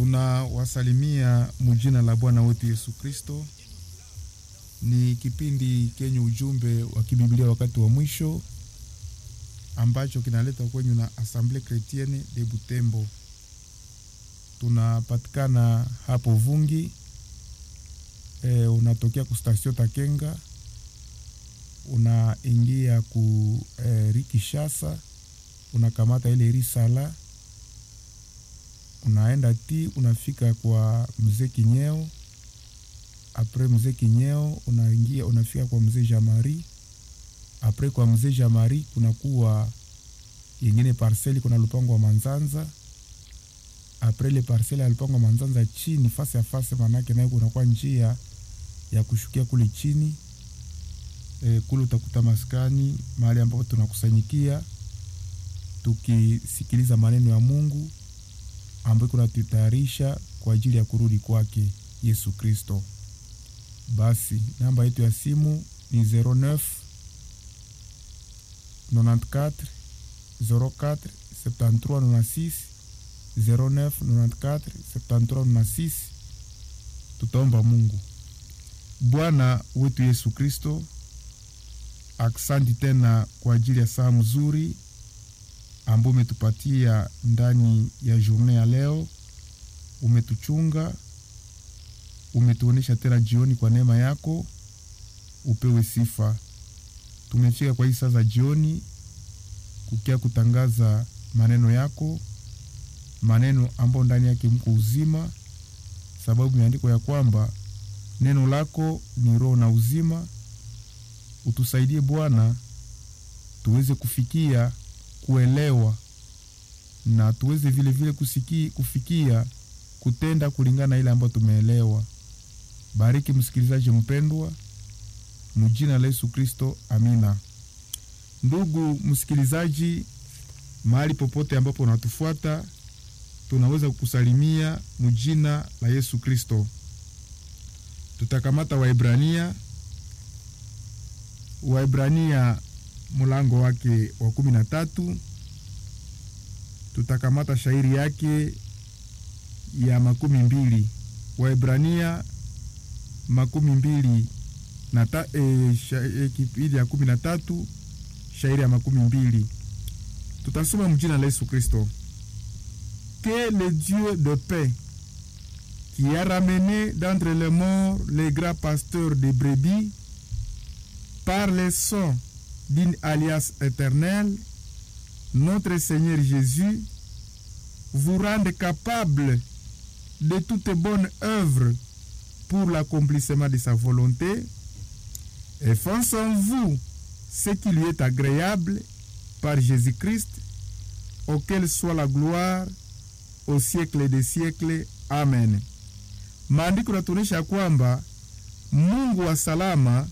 Tunawasalimia mujina la Bwana wetu Yesu Kristo. Ni kipindi kenye ujumbe wa kibiblia wakati wa mwisho ambacho kinaleta kwenyu na Assemblée Chrétienne de Butembo. Tunapatikana hapo Vungi. E, unatokea ku station Takenga unaingia ku e, Rikishasa unakamata ile risala unaenda ti unafika kwa mzee Kinyeo. Apres mzee Kinyeo unaingia unafika kwa mzee Jamari. Apres kwa mzee Jamari kunakuwa yengine parceli, kuna lupango wa Manzanza. Apres ile parceli ya lupango wa Manzanza chini fasi ya fasi, manake nayo kunakuwa njia ya kushukia kule chini e, kule utakuta maskani mahali ambapo tunakusanyikia tukisikiliza maneno ya Mungu ambayo kunatutayarisha kwa ajili ya kurudi kwake Yesu Kristo. Basi namba yetu ya simu ni 09 94 04 73 96 09 94 73 96. Tutaomba Mungu. Bwana wetu Yesu Kristo, aksanti tena kwa ajili ya saa mzuri ambao umetupatia ndani ya journée ya leo. Umetuchunga, umetuonesha tena jioni kwa neema yako, upewe sifa. Tumefika kwa hii saa za jioni kukia kutangaza maneno yako, maneno ambayo ndani yake mko uzima, sababu imeandikwa ya kwamba neno lako ni roho na uzima. Utusaidie Bwana tuweze kufikia kuelewa na tuweze vile vile kusiki, kufikia kutenda kulingana na ile ambayo tumeelewa. Bariki msikilizaji mpendwa, mjina la Yesu Kristo, amina. Ndugu msikilizaji, mahali popote ambapo unatufuata, tunaweza kukusalimia mjina la Yesu Kristo. Tutakamata Waebrania, Waebrania mlango wake wa kumi na tatu tutakamata shairi yake ya makumi mbili Waebrania makumi mbili na ta, e, sha, e, kipindi ya kumi na tatu shairi ya makumi mbili tutasoma mjina la Yesu Kristo. Que le Dieu de paix qui a ramené d'entre les morts les grands pasteurs de brebis par le sang d'une alliance éternelle, notre Seigneur Jésus vous rende capable de toute bonne œuvre pour l'accomplissement de sa volonté, et fasse en vous ce qui lui est agréable par Jésus-Christ, auquel soit la gloire au siècle des siècles. Amen. Maandiko natuonyesha kwamba Mungu wa salama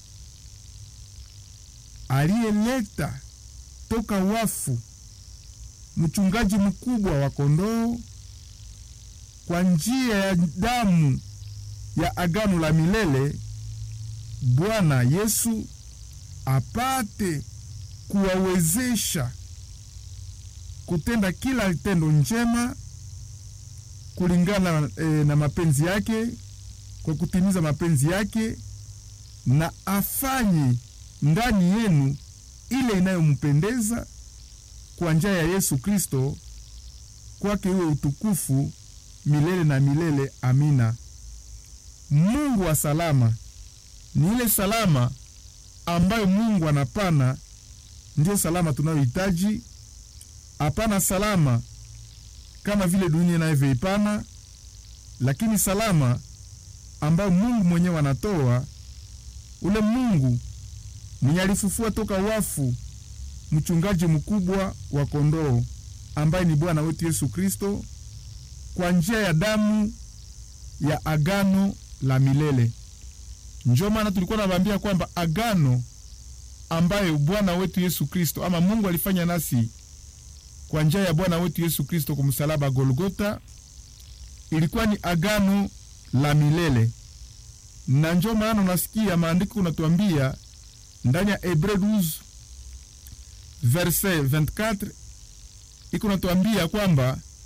aliyeleta toka wafu mchungaji mkubwa wa kondoo kwa njia ya damu ya agano la milele, Bwana Yesu apate kuwawezesha kutenda kila tendo njema kulingana e, na mapenzi yake, kwa kutimiza mapenzi yake, na afanye ndani yenu ile inayompendeza kwa njia ya Yesu Kristo, kwake iwe utukufu milele na milele. Amina. Mungu wa salama ni ile salama ambayo Mungu anapana, ndiyo salama tunayohitaji. Hapana salama kama vile dunia inavyoipana, lakini salama ambayo Mungu mwenyewe anatoa, ule Mungu mwenye alifufua toka wafu mchungaji mkubwa wa kondoo ambaye ni Bwana wetu Yesu Kristo kwa njia ya damu ya agano la milele. Ndio maana tulikuwa nawaambia kwamba agano ambayo Bwana wetu Yesu Kristo ama Mungu alifanya nasi kwa njia ya Bwana wetu Yesu Kristo kwa msalaba Golgota ilikuwa ni agano la milele, na ndio maana unasikia maandiko unatuambia ndani ya Hebreu 12 verset 24 iko natuambia kwamba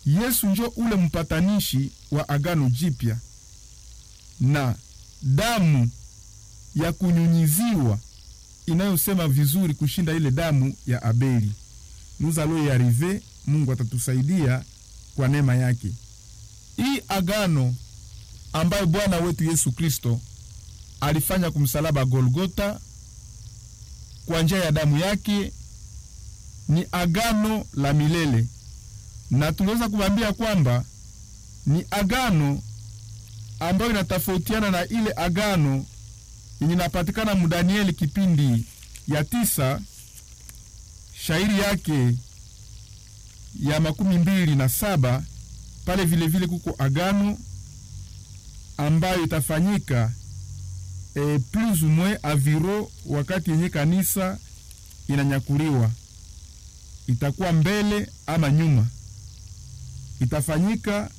Yesu njo ule mpatanishi wa agano jipya, na damu ya kunyunyiziwa inayosema vizuri kushinda ile damu ya Abeli. Nous allons y arriver. Mungu atatusaidia kwa neema yake. Hii agano ambayo Bwana wetu Yesu Kristo alifanya kumsalaba Golgota kwa njia ya damu yake ni agano la milele, na tunaweza kuambia kwamba ni agano ambayo inatofautiana na ile agano yenye inapatikana mu Danieli kipindi ya tisa shairi yake ya makumi mbili na saba pale vilevile vile kuko agano ambayo itafanyika e, plus ou moins aviro wakati yenye kanisa inanyakuliwa, itakuwa mbele ama nyuma, itafanyika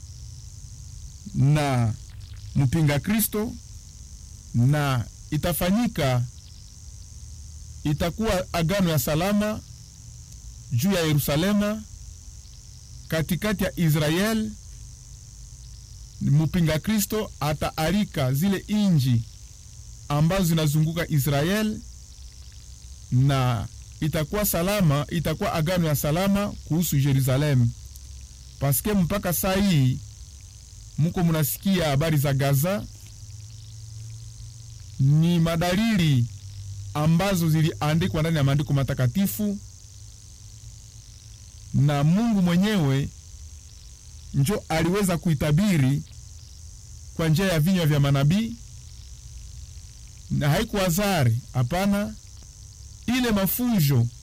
na mpinga Kristo na itafanyika, itakuwa agano ya salama juu ya Yerusalema katikati ya Israel. Mpinga Kristo ataarika zile inji ambazo zinazunguka Israel na itakuwa salama, itakuwa agano ya salama kuhusu Yerusalemu, paske mpaka saa hii muko munasikia habari za Gaza, ni madalili ambazo ziliandikwa ndani ya maandiko matakatifu na Mungu mwenyewe njo aliweza kuitabiri kwa njia ya vinywa vya manabii, na haikuwa zari. Hapana, ile mafunjo